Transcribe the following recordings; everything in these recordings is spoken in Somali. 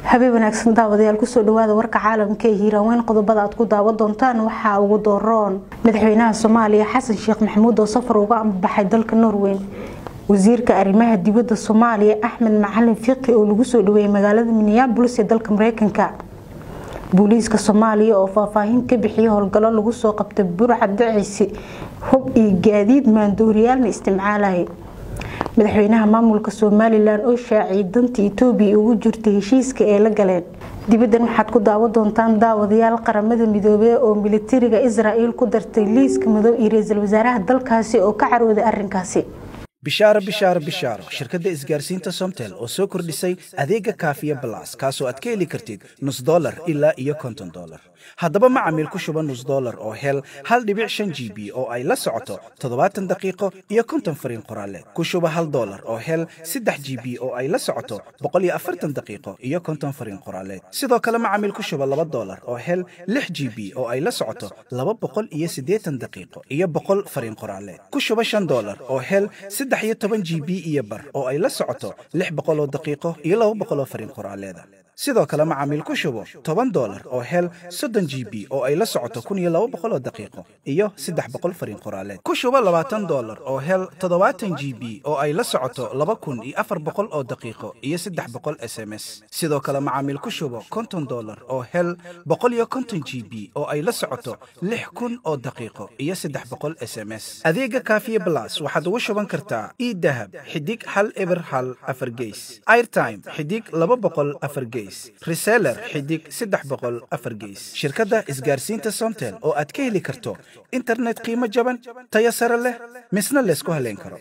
habeen wanaagsan daawadayaal kusoo dhawaada warka caalamka ee hiiraaweyn qodobada aad ku daawan doontaan waxaa ugu dooroon madaxweynaha soomaaliya xasan sheekh maxamuud oo safar uga ambaxay dalka norweyn wasiirka arrimaha dibadda soomaaliya axmed macalin fiqi oo lagu soo dhaweeyay magaalada minneabolis ee dalka mareykanka booliiska soomaaliya oo faahfaahin ka bixiyay howlgallo lagu soo qabtay burca dacisi hub iyo gaadiid maandooriyaalna isticmaalaya madaxweynaha maamulka somalilan oo shaaciyay danta etoobiya ugu jirtay heshiiska ee la galeen dibaddan waxaad ku daawan doontaan daawadayaal qaramada midoobey oo militariga israel ku dartay liiska madow iyo ra-iisul wasaaraha dalkaasi oo ka carooday arrinkaasi bishaaro bishaaro bishaaro shirkadda isgaarsiinta somtel oo soo kordhisay adeega kaafiya balas kaasoo aad ka heli kartid nus dolar ilaa iyo konton dolar haddaba macamiil ku shuba nus dolar oo hel hal dhibic shan g b oo ay la socoto toddobaatan daqiiqo iyo konton fariin qoraaleed ku shuba hal dolar oo hel saddex g b oo ay la socoto boqol iyo afartan daqiiqo iyo konton fariin qoraaleed sidoo kale macamiil ku shuba laba dolar oo hel lix g b oo ay la socoto laba boqol iyo siddeetan daqiiqo iyo boqol fariin qoraaleed ku shuba shan dolar oo hel saddex iyo toban g b iyo bar oo ay la socoto lix boqol oo daqiiqo iyo laba boqol oo fariin qoraaleeda sidoo kale macaamiil ku shubo toban dolar oo hel soddon g b oo ay la socoto kun iyo laba boqol oo daqiiqo iyo saddex boqol fariin qoraaleed ku shubo labaatan dolar oo hel toddobaatan g b oo ay la socoto laba kun iyo afar boqol oo daqiiqo iyo saddex boqol s m s sidoo kale macaamiil ku shubo konton dolar oo hel boqol iyo konton g b oo ay la socoto lix kun oo daqiiqo iyo saddex boqol s m s adeega kaafiye blas waxaad ugu shuban kartaa idahab xidig hal eber hal afar geys airtime xidig laba boqol afar geys reseller xidig saddex boqol afar geys shirkadda isgaarsiinta somtel oo aad ka heli karto internet qiimo jaban tayo sare leh misna laysku haleyn karo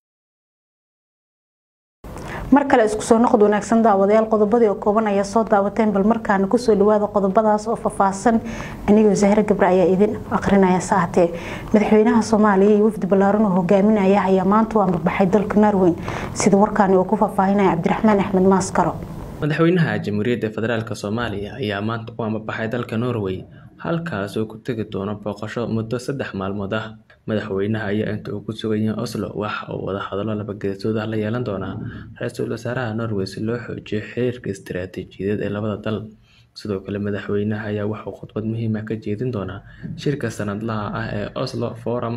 mar kale isku soo noqod wanaagsan daawadayaal qodobadii oo kooban ayaa soo daawateen bal markaana kusoo dhawaada qodobadaas oo faahfaahsan anigoo zahre gabre ayaa idin aqrinaya saatee madaxweynaha soomaaliya iyo wafdi ballaaran oo hogaaminaya ayaa maanta u ambabaxay dalka norweyn sida warkaani uu ku faahfaahinaya cabdiraxmaan axmed maaskaro madaxweynaha jamhuuriyadda federaalk soomaaliya ayaa maanta u ambabaxay dalka norway halkaas oo ku tegi doono booqasho muddo saddex maalmood ah madaxweynaha ayaa inta uu ku sugan yahay oslo waxa uu wadahadallo labageesood ah la yeelan doonaa ra-iisul wasaaraha norway si loo xoojiyo xiriirka istiraatiijiyadeed ee labada dal sidoo kale madaxweynaha ayaa waxauu khudbad muhiim ah ka jeedin doonaa shirka sanadlaha ah ee oslo forum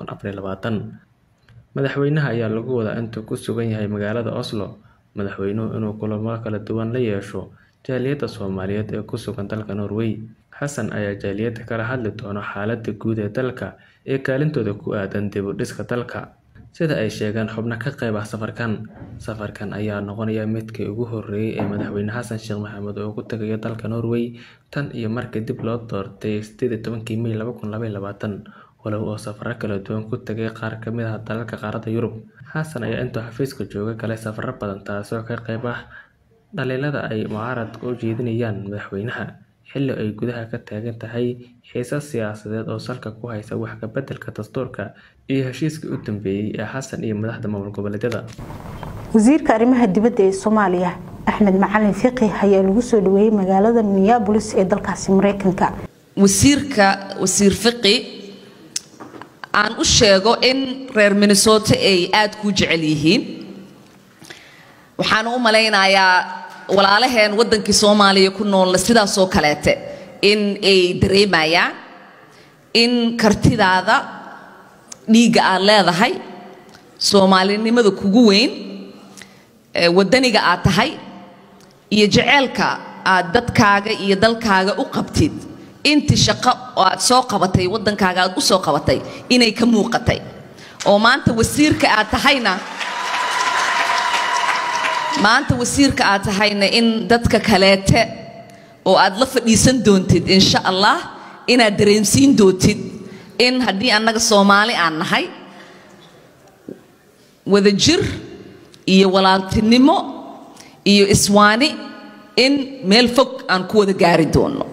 madaxweynaha ayaa lagu wadaa intuu ku sugan yahay magaalada oslo madaxweynuhu inuu kulamo kala duwan la yeesho jaaliyadda soomaaliyeed ee ku sugan dalka norway xasan ayaa jaaliyadda kala hadli doono xaaladda guud ee dalka ee kaalintooda ku aadan dib u dhiska dalka sida ay sheegeen xubno ka qayb ah safarkan safarkan ayaa noqonaya midkii ugu horeeyay ee madaxweyne xasan sheekh maxamed oo ku tagayo dalka norway tan iyo markii dib loo doortay sideed iyo tobankii may laba kun labaiyo labaatan walow oo safaro kala duwan ku tagay qaar kamid ah dalalka qaaradda yurub xasan ayaa intuu xafiiska jooga galay safaro badan taasoo ka qayb ah dhaliilada ay mucaaradka u jeedinayaan madaxweynaha xilli ay gudaha ka taagan tahay xiisas siyaasadeed oo salka ku haysa wax kabeddelka dastuurka iyo heshiiskii u dambeeyey ee xasan iyo madaxda maamul goboleedyada wasiirka arrimaha dibadda ee soomaaliya axmed macalin fiqi ayaa lagu soo dhaweeyey magaalada minneabolis ee dalkaasi mareykanka wasiirka wasiir fiqi aan u sheego in reer minnesota ay aada ku jecel yihiin waxaan u malaynayaa walaalaheen waddankii soomaaliya ku noolna sidaasoo kaleete in ay dareemayaan in kartidaada dhiigga aad leedahay soomaalinimada kugu weyn waddaniga aad tahay iyo jeceelka aad dadkaaga iyo dalkaaga u qabtid intii shaqo oo aad soo qabatay waddankaaga aad u soo qabatay inay ka muuqatay oo maanta wasiirka aad tahayna maanta wasiirka aad tahayna in dadka kaleete oo aad la fadhiisan doontid insha allah inaad dareensiin doontid in haddii annaga soomaali aan nahay wadajir iyo walaaltinimo iyo iswaani in meel fog aan ku wada gaari doono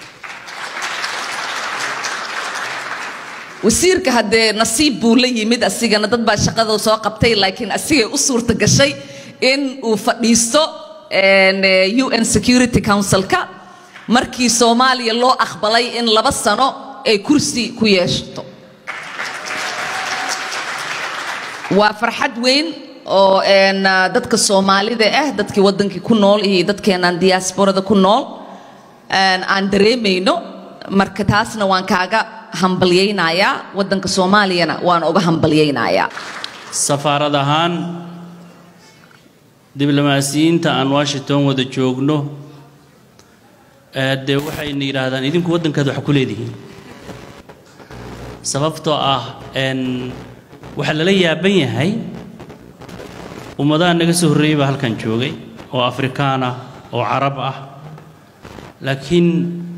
wasiirka haddee nasiib buu la yimid asigana dad baa shaqada soo qabtay laakiin asigay u suurta gashay in uu fadhiisto un security councilka markii soomaaliya loo aqbalay in laba sano ay kursi ku yeeshato waa farxad weyn oo een, ah, dadka soomaalida ah dadkii waddankii ku nool iyo dadkeenaan diasporada ku nool een, aan dareemayno marka taasna waan kaaga hambalyaynayaa waddanka soomaaliyana waan uga hambalyaynayaa safaarad ahaan diblomaasiyiinta aan washington wada joogno ee dee waxayna yidhaahdaan idinku waddankaad wax ku leedihiin sababtoo ah n waxaa lala yaaban yahay ummadaha naga soo horreeyey baa halkan joogay oo afrikaan ah oo carab ah laakiin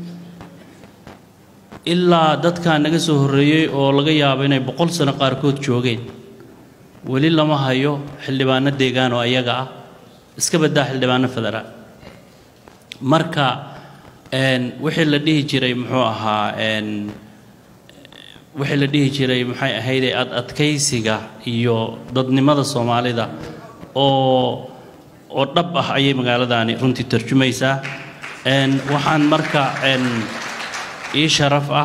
ilaa dadkaa naga soo horreeyey oo laga yaabo inay boqol sano qaarkood joogeen weli lama hayo xildhibaano deegaan oo ayaga ah iska baddaa xildhibaano federaal marka n wixii la dhihi jiray muxuu ahaa n wixii la dhihi jiray maxay ahaydee ad adkaysiga iyo dadnimada soomaalida oo oo dhab ah ayay magaaladaani runtii tarjumaysaa n waxaan marka n ii sharaf ah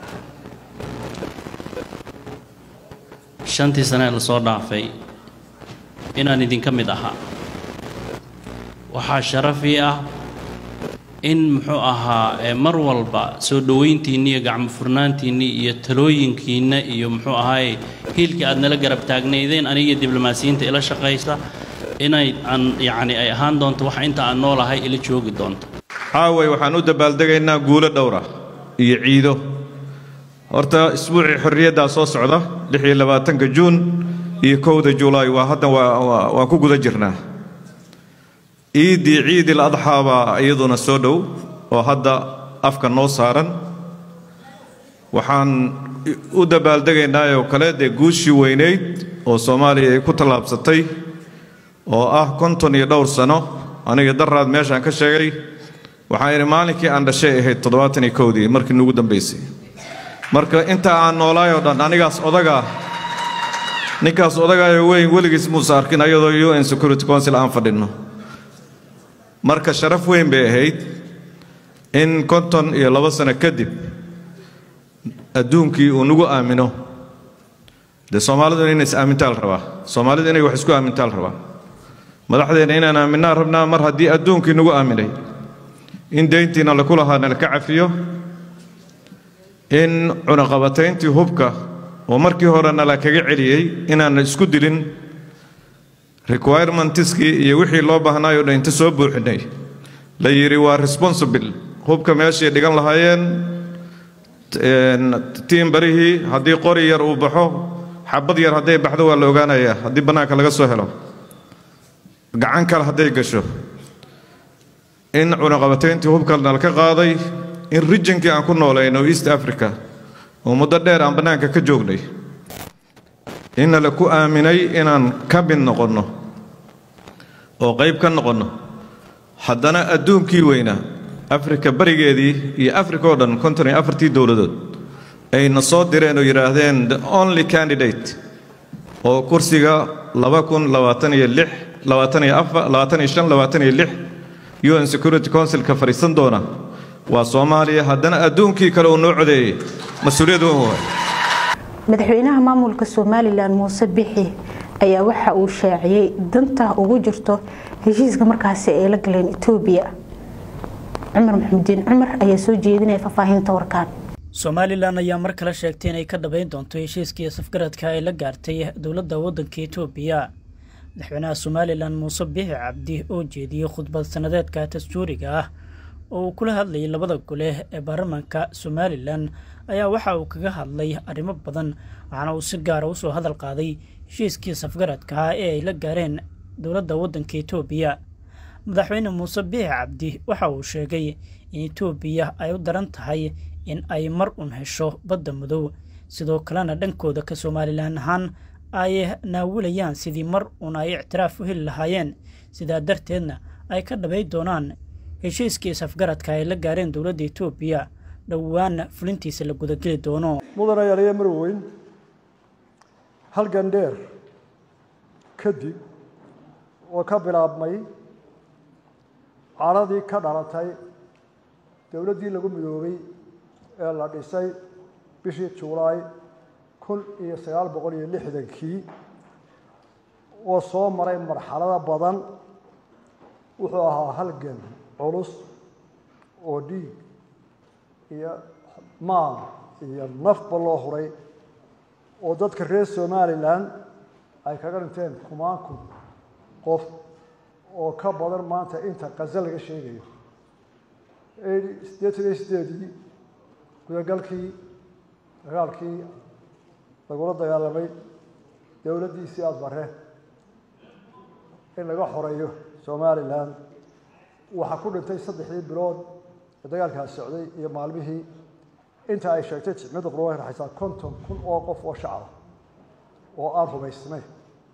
shantii sane ee lasoo dhaafay inaan idinka mid ahaa waxaa sharafii ah in muxuu ahaa ee mar walba soo dhowayntiinni iyo gacmo furnaantiinni iyo talooyinkiinna iyo muxuu ahaaye hiilkii aad nala garab taagnaydeen aniga diblomaasiyiinta ila shaqaysa inay aan yacni ay ahaan doonto wax inta aan noolahay ila joogi doonto caaway waxaan u dabaaldegaynaa guulo dhowra iyo ciido horta isbuucii xorriyaddaa soo socda lix iyo labaatanka juun iyo kowda julaay waa hadda waa- waa- waan ku guda jirnaa ciiddii ciidil adxaa baa iyaduna soo dhow oo hadda afka noo saaran waxaan u dabaaldegaynaa oo kale dee guushii weynayd oo soomaaliya ay ku tallaabsatay oo ah konton iyo dhowr sano aniga daraad meeshaan ka sheegay waxaan idhi maalinkii aan dhashay ahayd toddobaatan iyo kowdii markii nugu dambaysay marka inta aan noolaay oo dhan anigaas odaga ninkaas odagaayo weyn weligiis muusa arkin ayadoo un security council aan fadhinno marka sharaf weyn bay ahayd in konton iyo labo sano kadib adduunkii uu nagu aamino dee soomaalidu inay is aamintaal rabaa soomaalidu inay wax isku aamintaal rabaa madaxdeena inaan aaminaan rabnaa mar haddii adduunkii nagu aaminay in deyntiina laku lahaana laka cafiyo in cunaqabatayntii hubka oo markii horena la kaga celiyey inaan isku dilin requirementiskii iyo wixii loo baahnaayoo dhan inta soo buuxinay la yidhi waa responsible hubka meeshay dhigan lahaayeen tiin barihii haddii qori yar uu baxo xabad yar hadday baxdo waa la ogaanayaa haddii bannaanka laga soo helo gacan kale hadday gasho in cunaqabatayntii hubkalna laka qaaday in rijinkii aan ku noolayno east africa oo muddo dheer aan bannaanka ka joognay inna la ku aaminay inaan ka mid noqonno oo qayb ka noqonno haddana adduunkii weynaa afrika barigeedii iyo africa oo dhan konton iyo afartii dowladood ayna soo direen oo yidhaahdeen the only candidate oo kursiga laba kun labaatan iyo lix labaatan iyo afar labaatan iyo shan labaatan iyo lix un security councilka fadhiisan doona waa soomaaliya haddana adduunkii kale uu noo codeeyey mas-uuliyad weyn waay madaxweynaha maamulka somalilan muuse bixi ayaa waxa uu shaaciyey danta ugu jirto heshiiska markaasi ay la galeen etoobiya cumar maxamudiin cumar ayaa soo jeedinaya faahfaahinta warkaan somalilan ayaa mar kale sheegtay inay ka dhabayn doonto heshiiskii safgaradka ay la gaartay dowladda waddanka etoobiya madaxweynaha somalilan muuse bixi cabdi oo jeediyey khudbad sanadeedka dastuuriga ah oo uu kula hadlayay labada gole ee baarlamaanka somalilan ayaa waxa uu kaga hadlay arrimo badan waxaana uu si gaara usoo hadal qaaday heshiiskii safgaradka ah ee ay la gaareen dowladda waddanka etoobiya madaxweyne muuse biixi cabdi waxa uu sheegay in etoobiya ay u daran tahay in ay mar un hesho badda madow sidoo kalena dhankooda ka somalilan ahaan ay naawilayaan sidii mar un ay ictiraaf u heli lahaayeen sidaa darteedna ay ka dhabay doonaan heshiiskii safgaradka ay la gaareen dowladda etoobiya dhowaana fulintiisa la gudageli doono mudan ayaaliya marweyn halgan dheer kadib oo ka bilaabmay caradii ka dhalatay dowladdii lagu midoobay ee la dhisay bishii julaay kun iyo sagaal boqol iyo lixdankii oo soo maray marxalado badan wuxuu ahaa halgan culus oo dhiig iyo maal iyo nafba loo huray oo dadka reer somalilan ay kaga dhinteen kumaan kun qof oo ka badan maanta inta qaze laga sheegayo siddeetan iyo sideedii gudagalkii dagaalkii lagula dagaalamay dowladdiisii aada bare in laga xoreeyo somalilan waxaa ku dhintay saddexdii bilood ee dagaalkaas socday iyo maalmihii inta ay sheegtay ticmada qura way raxaysaa konton kun oo qof oo shacaba oo aan rumaysnayn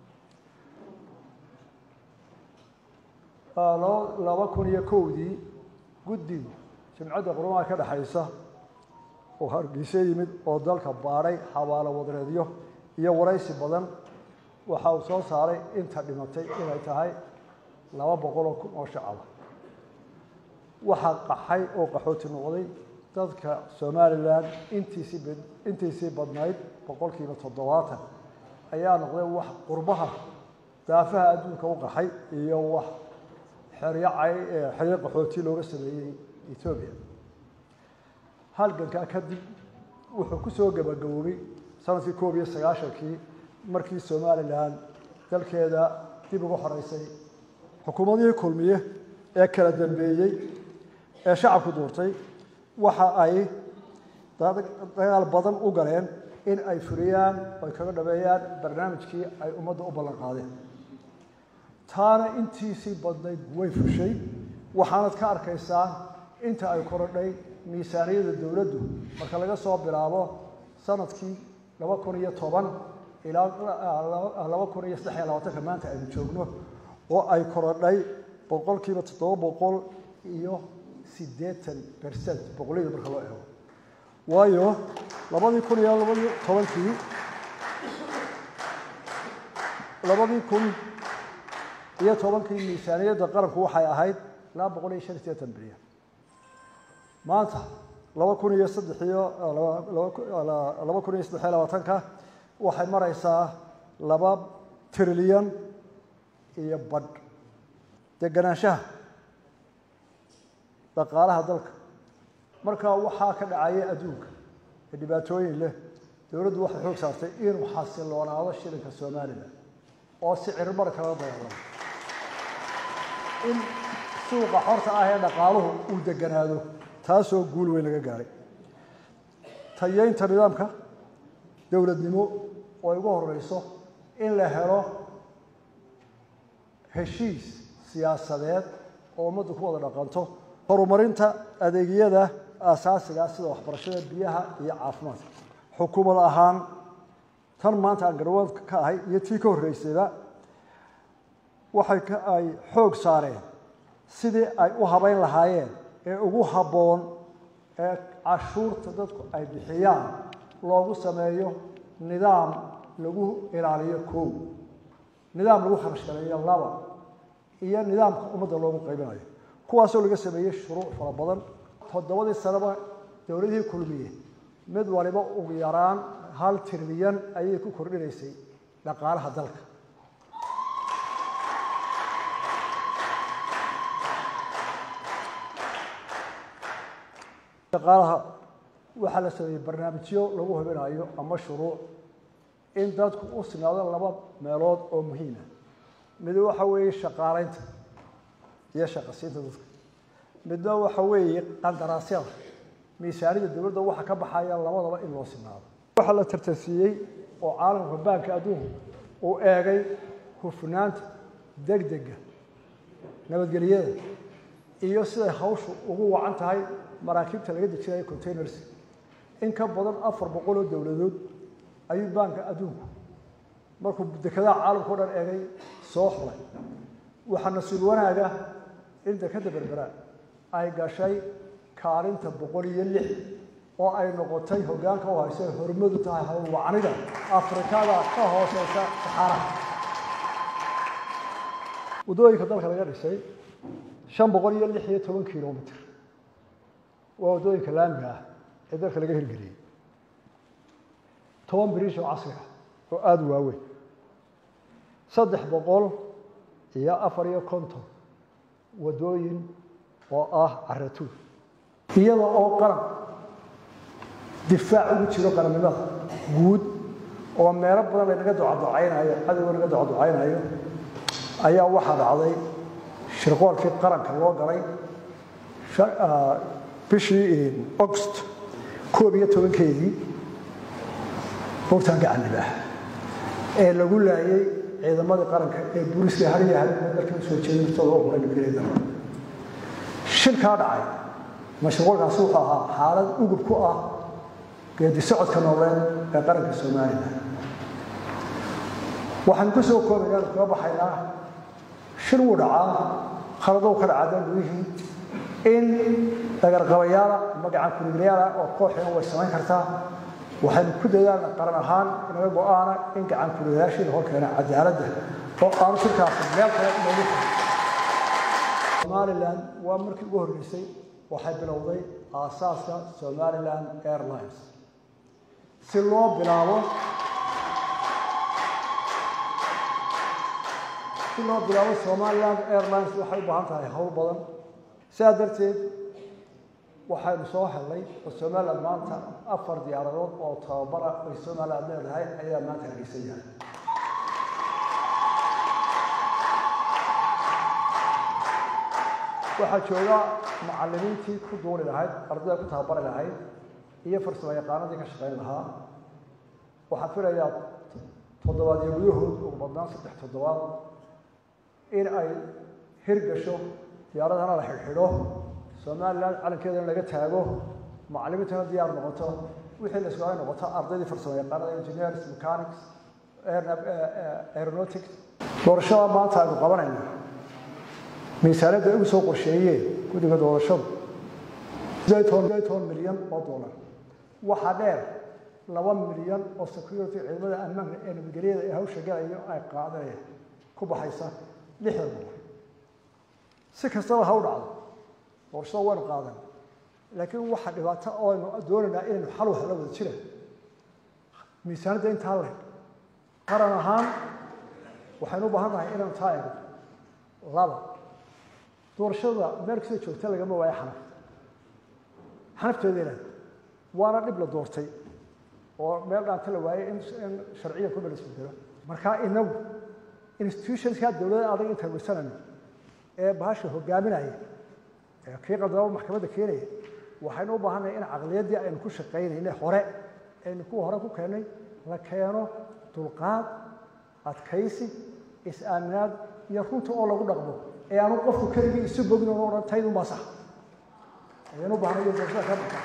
laba kun iyo kowdii guddi jimcadda qurumaha ka dhexaysa oo hargeysa yimid oo dalka baadhay xabaalo wadareedyo iyo waraysi badan waxa uu soo saaray inta dhimatay inay tahay laba boqoloo kun oo shacaba waxaa qaxay oo qaxooti noqday dadka somalilan intiisii intiisii badnayd boqolkiiba toddobaatan ayaa noqday wax qurbaha daafaha adduunka u qaxay iyo wax xeryo cay xeryo qaxooti looga sameeyey etoobiya halgankaa kadib wuxuu ku soo gebagaboobay sanadkii koob iyo sagaashankii markii somalilan dalkeeda dib uga xoreysay xukuumadihii kulmiye ee kala dambeeyey ee shacabku duurtay waxa ay dagaal badan u galeen in ay fuliyaan ay kaga dhameeyaan barnaamijkii ay ummadda u ballan qaadeen taana intiisii badnayd way fushay waxaanad ka arkaysaa inta ay korodhay miisaaniyada dowladdu marka laga soo bilaabo sanadkii laba kun iyo toban ilaa laba kun iyo saddex iyo labaatanka maanta aynu joogno oo ay korodhay boqolkiiba toddoba boqol iyo siddeetan bercent boqolyada marka loo eego waayo labadii kun iyo labadii tobankii labadii kun iyo tobankii miisaaniyadda qaranku waxay ahayd laba boqol iyo shan iyo sideetan bilyan maanta laba kun iyo saddex iyo laba kun iyo saddex iyo labaatanka waxay maraysaa laba trilyan iyo badh deganaanshaha dhaqaalaha dalka markaa waxaa ka dhacaya adduunka ee dhibaatooyin leh dowladdu waxay xoog saartay inuu xasiloonaado shilinka somalilan oo si cirmar kala dagaalamo in suuqa xorta ah ee dhaqaaluhu uu deganaado taasoo guul weyn laga gaaray tayeynta nidaamka dowladnimo oo igu horeyso in la helo heshiis siyaasadeed oo ummaddu ku wada dhaqanto horumarinta adeegyada aasaasiga sida waxbarashada biyaha iyo caafimaadka xukuumad ahaan tan maanta aan garwaadka ka ahay iyo tii ka horreysayba waxay ka ay xoog saareen sidii ay u habeyn lahaayeen ee ugu habboon ee cashuurta dadku ay bixiyaan loogu sameeyo nidaam lagu ilaaliyo kow nidaam lagu kharash galeeyo laba iyo nidaamka ummadda loogu qaybinayo kuwaasoo laga sameeyey shuruuc fara badan toddobadii sanaba dowladihii kulmiye mid waliba ugu yaraan hal trilyan ayay ku kordhinaysay dhaqaalaha dalka dhaqaalaha waxaa la sameeyey barnaamijyo lagu hubinayo ama shuruuc in dadku u sinaado laba meelood oo muhiima mid waxa weeye shaqaalaynta iyo shaqasiinta dadka midna waxa weeye qandaraasyada miisaanida dowladda waxa ka baxaya labadaba in loo sinaado waxaa la tartansiiyey oo caalamka baanka adduunku uu eegay hufnaanta degdega nabadgelyada iyo siday hawshu ugu wacan tahay maraakiibta laga dejinayo containers in ka badan afar boqol oo dowladood ayuu baanka adduunku markuu dekedaha caalamka o dhan eegay soo xulay waxaa nasiib wanaaga in dekeda berbera ay gashay kaalinta boqol iyo lix oo ay noqotay hoggaanka u haysa ay hormadu tahay hawlwacanida afrikada ka hooseysa saxaaraha waddooyinka dalka laga dhisay shan boqol iyo lix iyo toban kilomitr waa waddooyinka laamiga ah ee dalka laga hirgeliyey toban biriish oo casri ah oo aada u waaweyn saddex boqol iyo afar iyo konton waddooyin oo ah caratuur iyada oo qaran difaac ugu jiro qarannimada guud oo meelo badan laynaga ducaducaynayo cadowga naga ducaducaynayo ayaa waxaa dhacday shirqoolkii qaranka loo galay bishii august koob iyo tobankeedii hogtaan gacanibah ee lagu laayay ciidamadii qaranka ee booliska hariya habeenka dalka usoo jeeday naftooda oo huray nabadgelyada shilkaa dhacay mashruuckaasi wuxuu ahaa xaalad ugub ku ah geedi socodka nooleed ee qaranka somalilan waxaanu ka soo koobaynaa kaga baxaynaa shil wuu dhacaa khaladow ka dhacaa dangudihii in dagarqabayaala ama gacan kuliglayaala oo kooxina way samayn kartaa waxaynu ku dadaalna qaran ahaan inaga go-aana in gacan kuliglayaashiina horkeena cadaaladda oo aanu shirkaasi meel kale inoogu somalilan waa markii ugu horreysay waxay bilowday aasaaska somaliland airlines si loo bilaabo si loo bilaabo somaliland airlines waxay u baahan tahay howl badan sidaa darteed waxaynu soo helnay oo somaliland maanta afar diyaaradood oo tababara ay somaliland leedahay ayaa maanta hargeysan yahay waxaa jooga macallimiintii ku duuli lahayd ardayda ku tababari lahayd iyo farsamo yaqaanadii ka shaqayn lahaa waxaan filayaa toddobaad iyo gudahood ugu badnaan saddex toddobaad in ay hirgasho diyaaradana la xidhxidho somaliland calankeedana laga taago macallimiintana diyaar noqoto wixii la isku ay noqoto ardaydii farsamo yaqaanada engineers mechanics aeronautics doorashada maanta aynu qabanayna miisaaniyadda ay ugu soo qorsheeyeen guddiga doorashadu toban milyan oo dollar waxaa dheer laba milyan oo security ciidamada ammaanka ee nabadgelyada ee hawsha galayo ay qaadanayaan ku baxaysa lixdan dollar si kastaba ha u dhacdo doorashada waynu qaadan laakiin waxa dhibaato oo aynu doonaynaa inaynu xal wax la wada jira miisaaniyadda intaa leh qaran ahaan waxaynu u baahan nahay inaynu taa eegno laba doorashada meel kasta joogta lagama waayo xanaf xanafteeda ilaah waana dhib la doortay oo meel dhaanta la waayey in in sharciya ku belisbedelo marka inagu institutionska dowladda adag intaan weysanayno ee bahasha hogaaminaya ee kii qaldaba maxkamadda keenaya waxaynu u baahannahay in caqliyaddii aynu ku shaqaynaynay hore aynu kuwa hore ku keennay la keeno dulqaad adkaysi is-aaminaad iyo runta oo lagu dhaqmo ee aanu qofku keligii isu bogin oo odhan taydun baa sax ayaynu u baahnay doorashada ka dhigta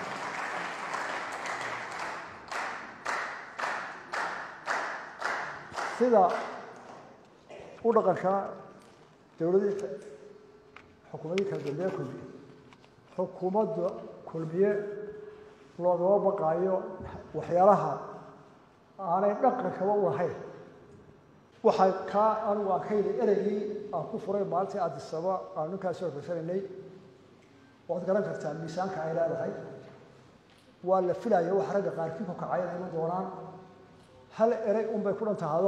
sida u dhaqanka dowladii xukuumadii kala dambeeye kulmiye xukuumadda kulmiye loogama baqaayo waxyaalaha aanay dhaqankaba u lahayn waxay kaa anigu aan ka yidhi ereygii aan ku furay maalintii addisaba aan ninkaasi horfaysanaynay waad garan kartaa miisaanka ay leedahay waa la filaya waxa ragga qaarkii ku kacay inay iman doonaan hal erey unbay ku dhan tahado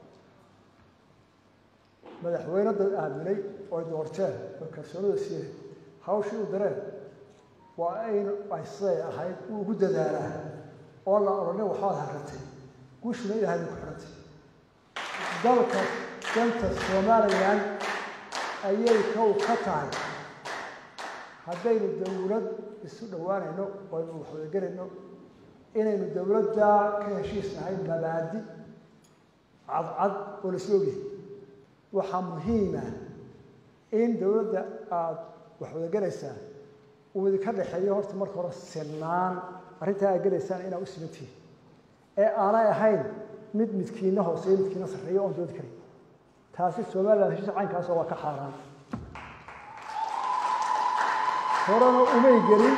madaxweyne dad aaminay oo doorteen oo kalsoonida siiyey hawshii u dareen waa aynu ay siday ahayd uu ugu dadaalaa oo la odhanay waxbaad harratay guushuna ilaahay bay ku xidhantay dalka danta somalilan ayay kow ka tahay haddaynu dowlad isu dhowaanayno oo aynu waxwadagelayno inaynu dowladda ka heshiisnahay mabaadi cadcad oo laisla ogyahay waxaa muhiima in dowladda aada waxwadagelaysaa uu idinka dhexeeyo horta marka hore sinaan arrintaa aad gelaysaan inaa u simantihin ee aanay ahayn mid midkiina hooseeyo midkiina sarreeyo oon doodi karin taasi somaliland heshiis caynkaasoo waa ka xaaraan horena umay gelin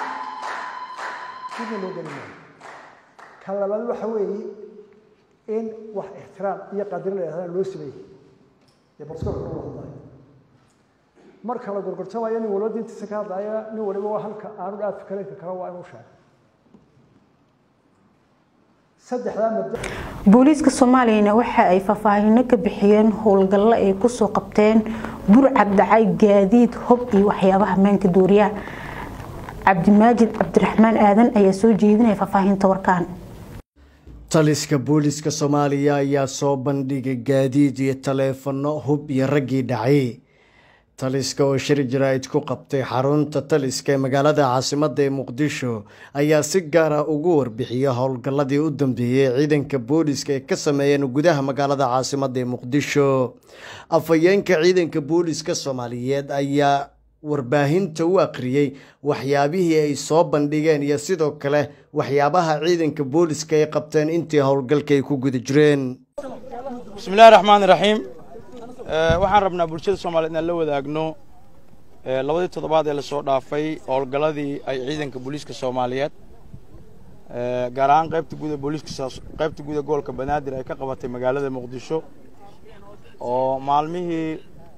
midna loo gelin maayo ka labaad waxa weeye in wax ixtiraam iyo qadiro la yidhahdana loo sameeyey dee barskoolka lagu hadlayo marka la gorgortamayo nin waliba diintiisa ka hadlaya nin waliba waa halka aanu dhaaf fikaraynka kale waa inuu sheego saddexdaa mabda booliiska soomaaliyana waxa ay faahfaahino ka bixiyeen howlgallo ay kusoo qabteen burcad dhacay gaadiid hob iyo waxyaabaha maanka duuriya cabdimaajid cabdiraxmaan aadan ayaa soo jeedinaya faahfaahinta warkaan taliska booliiska soomaaliya ayaa soo bandhigay gaadiid iyo taleefano hub iyo raggii dhacay taliska oo shir jaraa'id ku qabtay xarunta taliska ee magaalada caasimadda ee muqdisho ayaa si gaara ugu warbixiyay howlgalladii u dambeeyey ciidanka booliiska ay ka sameeyeen gudaha magaalada caasimadda ee muqdisho afhayeenka ciidanka booliiska soomaaliyeed ayaa warbaahinta u akhriyey waxyaabihii ay soo bandhigeen iyo sidoo kale waxyaabaha ciidanka booliiska ay qabteen intii howlgalka ay ku guda jireen bismillahi raxmaan iraxiim waxaan rabnaa bulshada soomaliyeed inaan la wadaagno labadii toddobaad ee lasoo dhaafay howlgalladii ay ciidanka booliiska soomaaliyeed gaar ahaan qaybta guud ee booliiska qaybta guud ee gobolka banaadir ay ka qabatay magaalada muqdisho oo maalmihii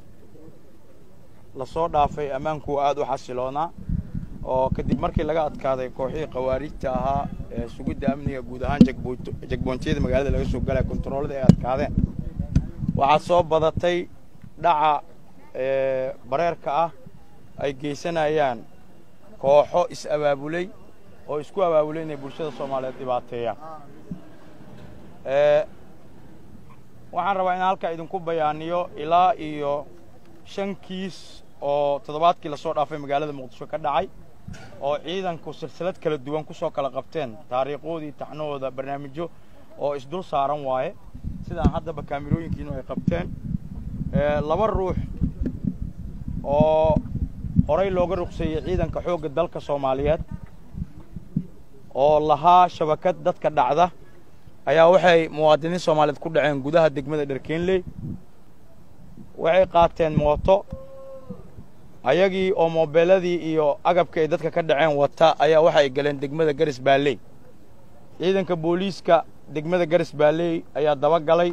lasoo dhaafay ammaanku aada u xasiloonaa oo kadib markii laga adkaaday kooxihii khawaarijta ahaa ee sugidda amniga guud ahaan jagboontiyada magaalada laga soo galaya kontaroolada ay adkaadeen waxaa soo badatay dhaca bareerka ah ay geysanayaan kooxo is-abaabulay oo isku abaabulay inay bulshada soomaaliyeed dhibaateeyaan waxaan rabaa inaan halkaa idinku bayaaniyo ilaa iyo shan kiis oo toddobaadkii lasoo dhaafay magaalada muqdisho ka dhacay oo ciidanku silsilad kala duwan ku soo kala qabteen taariikhoodii taxnahooda barnaamijyo oo isdul saaran waaye sidaan haddaba kaamirooyinkiinu ay qabteen laba ruux oo horay looga ruqseeyey ciidanka xoogga dalka soomaaliyeed oo lahaa shabakad dadka dhacda ayaa waxay muwaadiniin soomaaliyeed ku dhaceen gudaha degmada dharkeenley waxay qaateen mooto ayagii oo moobeeladii iyo agabka ay dadka ka dhaceen wata ayaa waxay galeen degmada garis baalley ciidanka booliiska degmada garis baalley ayaa daba galay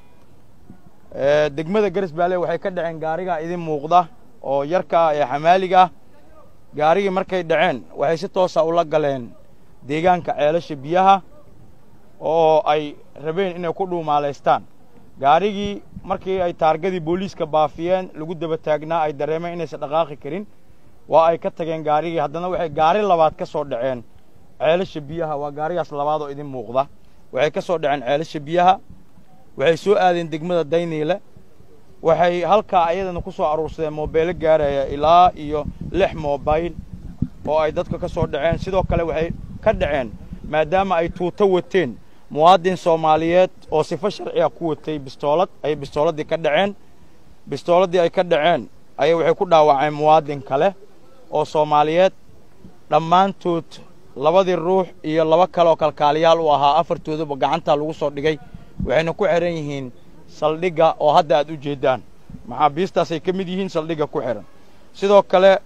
degmada garis baalley waxay ka dhaceen gaarigaa idin muuqda oo yarka ah ee xamaaliga ah gaarigii markay dhaceen waxay si toosa ula galeen deegaanka ceelasha biyaha oo ay rabeen inay ku dhuumaalaystaan gaarigii markii ay taargadii booliiska baafiyeen lagu daba taagnaa ay dareemeen inaysan dhaqaaqi karin waa ay ka tageen gaarigii haddana waxay gaari labaad ka soo dhaceen ceelasha biyaha waa gaarigaas labaad oo idin muuqda waxay ka soo dhaceen ceelasha biyaha waxay soo aadeen degmada dayniile waxay halkaa ayadana ku soo aruursadeen moobeelo gaaraya ilaa iyo lix moobayl oo ay dadka ka soo dhaceen sidoo kale waxay ka dhaceen maadaama ay tuuto wateen muwaadin soomaaliyeed oo sifo sharciga ku watay bistoolad ayay bistooladii ka dhaceen bistooladii ay ka dhaceen ayay waxay ku dhaawaceen muwaadin kale oo soomaaliyeed dhammaantood labadii ruux iyo laba kale oo kalkaaliyaal u ahaa afartoodaba gacantaa lagu soo dhigay waxayna ku xihan yihiin saldhigga oo hadda aad u jeeddaan maxaabiistaasay ka mid yihiin saldhigga ku xihan sidoo kale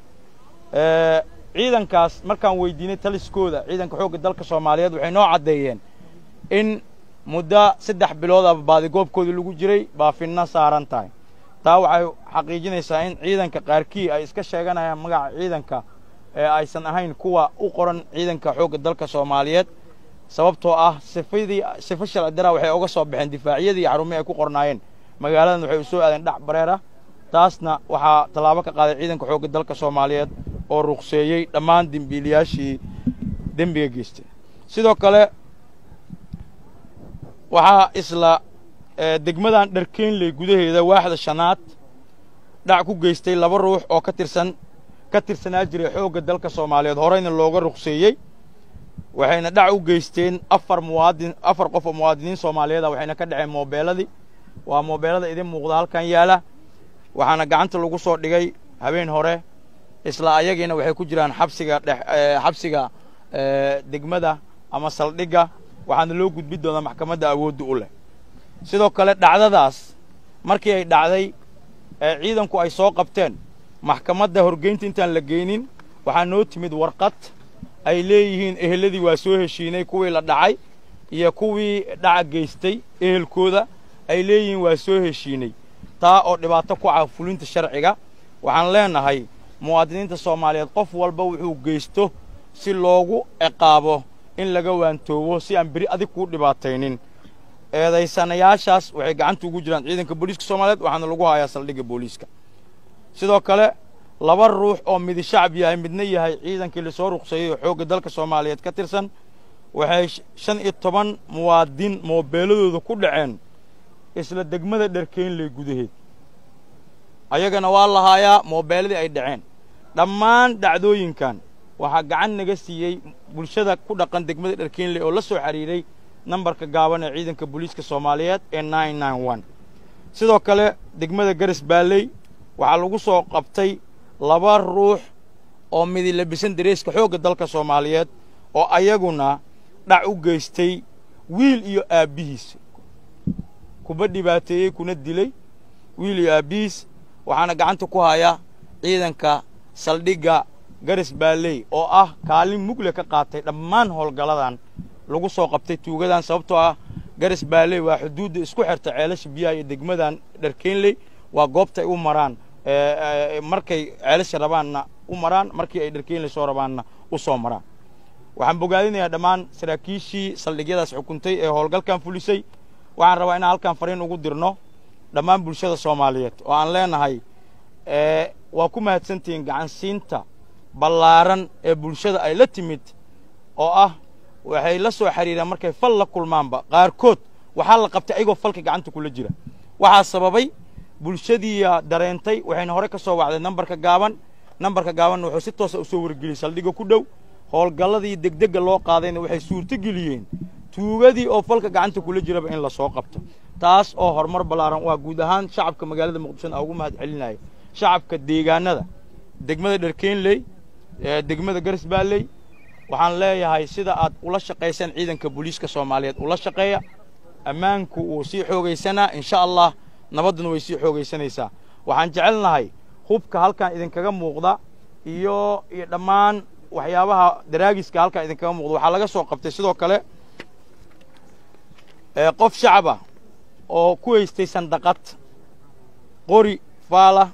ciidankaas markaan weydiinay taliskooda ciidanka xoogga dalka soomaaliyeed waxay noo caddeeyeen in muddo saddex bilood aba baadigoobkoodii lagu jiray baafinna saaran tahay taa waxay xaqiijinaysaa in ciidanka qaarkii ay iska sheeganayaan magaca ciidanka ee aysan ahayn kuwa u qoran ciidanka xoogga dalka soomaaliyeed sababtoo ah sifadii sifo sharci daraa waxay uga soo baxeen difaacyadii iyo xarumihii ay ku qornaayeen magaaladan waxay u soo aadeen dhac bareer ah taasna waxaa tallaabo ka qaaday ciidanka xoogga dalka soomaaliyeed oo ruqseeyey dhammaan dembiilayaashii dembiga geystay sidoo kale waxaa isla degmadan dharkeenley gudaheeda waaxda shanaad dhac ku geystay laba ruux oo ka tirsan ka tirsanaa jiray xoogga dalka soomaaliyeed horeyna looga ruqseeyey waxayna dhac u geysteen afar muwaadin afar qof oo muwaadiniin soomaaliyeed ah waxayna ka dhaceen moobeeladii waa moobeelada idin muuqda halkan yaala waxaana gacanta lagu soo dhigay habeen hore isla ayagiina waxay ku jiraan xabsiga dhex xabsiga degmada ama saldhigga waxaana loo gudbi doonaa maxkamadda awoodda u leh sidoo kale dhacdadaas markii ay dhacday ee ciidanku ay soo qabteen maxkamadda horgeynta intaan la geynin waxaa noo timid warqad ay leeyihiin eheladii waa soo heshiinay kuwii la dhacay iyo kuwii dhaca geystay ehelkooda ay leeyihiin waa soo heshiinay taa oo dhibaato ku ah fulinta sharciga waxaan leenahay muwaadiniinta soomaaliyeed qof walba wuxuu geysto si loogu ciqaabo in laga waantoobo si aan beri adig kuu dhibaataynin eedaysanayaashaas waxay gacanta ugu jiraan ciidanka booliiska soomaaliyeed waxaana lagu hayaa saldhigga booliiska sidoo kale laba ruux oo midi shacab yahay midna yahay ciidankii lasoo ruqseeyey oo xoogga dalka soomaaliyeed ka tirsan waxay shan iyo toban muwaadin moobeeladooda ku dhaceen isla degmada dharkeynley gudaheed ayagana waa lahaayaa moobeeladii ay dhaceen dhammaan dhacdooyinkan waxaa gacan naga siiyey bulshada ku dhaqan degmada dharkeynley oo la soo xidhiidhay nambarka gaaban ee ciidanka booliiska soomaaliyeed ee nine nine one sidoo kale degmada garas baalley waxaa lagu soo qabtay laba ruux oo midi labisan dareeska xoogga dalka soomaaliyeed oo ayaguna dhac u geystay wiil iyo aabbihiis kuba dhibaateeyey kuna dilay wiil iyo aabbihiis waxaana gacanta ku haya ciidanka saldhigga garas baalley oo ah kaalin mugle ka qaatay dhammaan howlgalladan lagu soo qabtay tuugadan sababtoo ah garas baalley waa xuduudda isku xirta ceelasha biyaha iyo degmadan dharkeynley waa goobta ay u maraan markay ceelasha rabaanna u maraan markii ay dharkeynley soo rabaanna u soo maraan waxaan bogaadinayaa dhammaan saraakiishii saldhigyadaas xukuntay ee howlgalkan fulisay waxaan rabaa inaan halkan fariin ugu dirno dhammaan bulshada soomaaliyeed oo aan leenahay waa ku mahadsantihiin gacansiinta ballaaran ee bulshada ay la timid oo ah waxay la soo xidhiireen markay fal la kulmaanba qaarkood waxaa la qabtay ayagoo falka gacanta kula jira waxaa sababay bulshadiiya dareentay waxayna hore ka soo wacday nambarka gaaban nambarka gaabanna wuxuu si toosa u soo wargeliyey saldhigga ku dhow howlgalladii degdegga loo qaadayna waxay suurtogeliyeen tuugadii oo falka gacanta kula jiraba in la soo qabto taas oo horumar ballaaran waa guud ahaan shacabka magaalada muqdishona aan ugu mahad celinaya shacabka deegaanada degmada dharkeynley degmada garas baalley waxaan leeyahay sida aad ula shaqaysaan ciidanka booliiska soomaaliyeed ula shaqeeya ammaanku wuu sii xoogaysanaa insha allah nabadduna way sii xoogaysanaysaa waxaan jecelnahay hubka halkan idinkaga muuqda iyo iyo dhammaan waxyaabaha daraagiska halkan idinkaga muuqda waxaa laga soo qabtay sidoo kale qof shacaba oo ku haystay sandaqad qori faala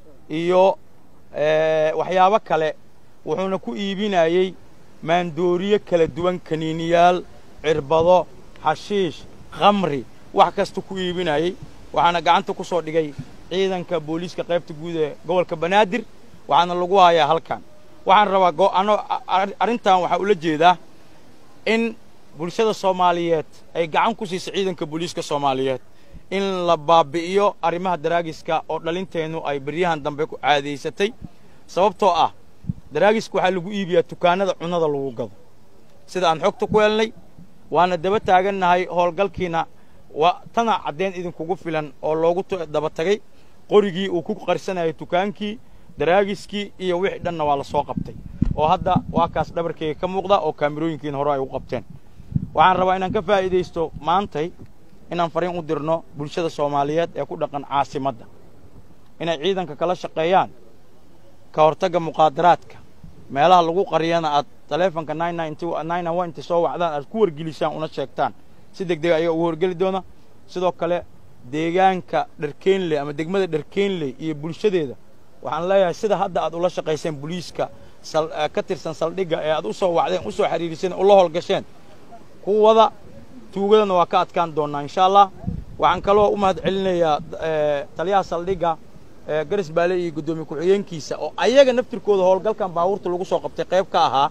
iyo waxyaabo kale wuxuuna ku iibinayey maandooriye kala duwan kaniiniyaal cirbado xashiish khamri wax kasta ku iibinayey waxaana gacanta ku soo dhigay ciidanka booliiska qaybta guud ee gobolka banaadir waxaana lagu hayaa halkan waxaan rabaa arrintan waxaa ula jeedaa in bulshada soomaaliyeed ay gacan ku siisa ciidanka booliiska soomaaliyeed in la baabi'iyo arrimaha daraagiska oo dhalinteennu ay beryahan dambe ku caadaysatay sababtoo ah daraagiska waxaa lagu iibiyaa dukaanada cunnada lagu gado sida aan xogta ku helnay waana daba taagannahay howlgalkiina waa tana caddeyn idinkugu filan oo loogu daba tagay qorigii uu ku qarsanayay dukaankii daraagiskii iyo wixii dhanna waa la soo qabtay oo hadda waa kaas dhabarkeyga ka muuqda oo kaamirooyinkiina hore ay u qabteen waxaan rabaa inaan ka faa'iidaysto maantay inaan fariin u dirno bulshada soomaaliyeed ee ku dhaqan caasimadda inay ciidanka kala shaqeeyaan ka hortagga muqaadaraadka meelaha lagu qariyana aad taleefonka inta soo wacdaan aad ku wargelisaan una sheegtaan si deg dega ayaga ugu horgeli doona sidoo kale deegaanka dharkeynley ama degmada dharkeynley iyo bulshadeeda waxaan leeyahay sida hadda aad ula shaqayseen boliiska ka tirsan saldhigga ee aad u soo wacdeen u soo xiriiriseen ula howlgasheen kuwada tuugadana waa ka adkaan doonnaa insha allah waxaan kaloo u mahad celinayaa taliyaha saldhigga garas baale iyo guddoomiye ku-xigeenkiisa oo ayaga naftirkooda howlgalkan baabuurta lagu soo qabtay qayb ka ahaa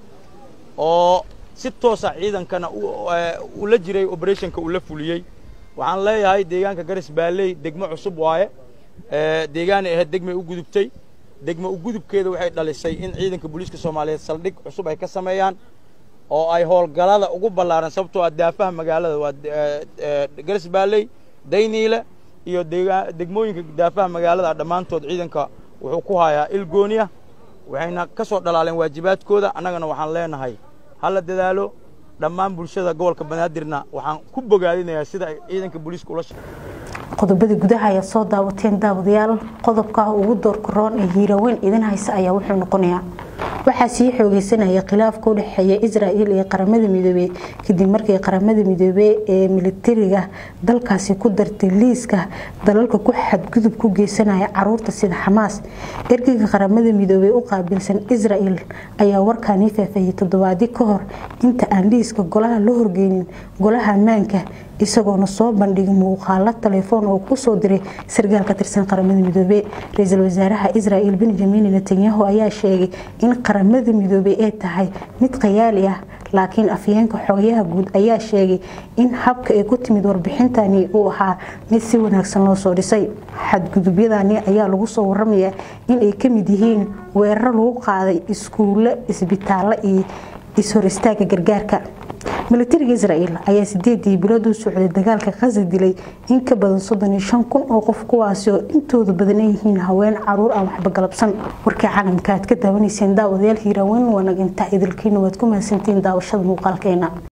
oo si toosa ciidankana ula jiray operationka ula fuliyey waxaan leeyahay deegaanka garas baaley degmo cusub waaye deegaanay ahayd degmay u gudubtay degmo u gudubkeeda waxay dhalisay in ciidanka booliiska soomaaliyeed saldhig cusub ay ka sameeyaan oo ay howlgalada ugu ballaaran sababtoo ah daafaha magaalada waa garas baaley dayniile iyo degmooyinka daafaha magaalada dhammaantood ciidanka wuxuu ku hayaa ilgooniya waxayna ka soo dhalaaleen waajibaadkooda annagana waxaan leenahay ha la dadaalo dhammaan bulshada gobolka banaadirna waxaan ku bogaadinayaa sida ay ciidanka booliiska ula qodobadii gudaha ayaa soo daawateen daawadayaal qodobka ugu doorka roon ee hiiraaweyn idin haysa ayaa wuxuu noqonayaa waxaa sii xoogeysanaya khilaafka u dhexeeya israa'il iyo qaramada midoobey kadib markii qaramada midoobey ee militariga dalkaasi ku dartay liiska dalalka ku xadgudub ku geysanaya caruurta sida xamaas ergeyga qaramada midoobey u qaabilsan israa'il ayaa warkaanii faafahiyey toddobaadii ka hor inta aan liiska golaha la horgeynin golaha ammaanka isagoona soo bandhigay muuqaalo telefoon oo kusoo diray sargaal ka tirsan qaramada midoobey ra-iisul wasaaraha israel benjamin netanyahu ayaa sheegay in qaramada midoobey ay tahay mid khayaali ah laakiin afyeenka xogayaha guud ayaa sheegay in habka ay ku timid warbixintani uu ahaa mid si wanaagsan loo soo dhisay xadgudubyadani ayaa lagu soo waramayaa in ay kamid yihiin weeraro lagu qaaday iskuulo isbitaallo iyo is-hor istaaga gargaarka milatariga israel ayaa sideedii bilood u socday dagaalka khaza dilay in ka badan soddon iyo shan kun oo qof kuwaasi oo intooda badan ay yihiin haween caruur aan waxba galabsan warkii caalamka aad ka daawanayseen daawadayaal hiiraaweyn wanag intaa idilkiina waad ku mahadsantiin daawashada muuqaalkeena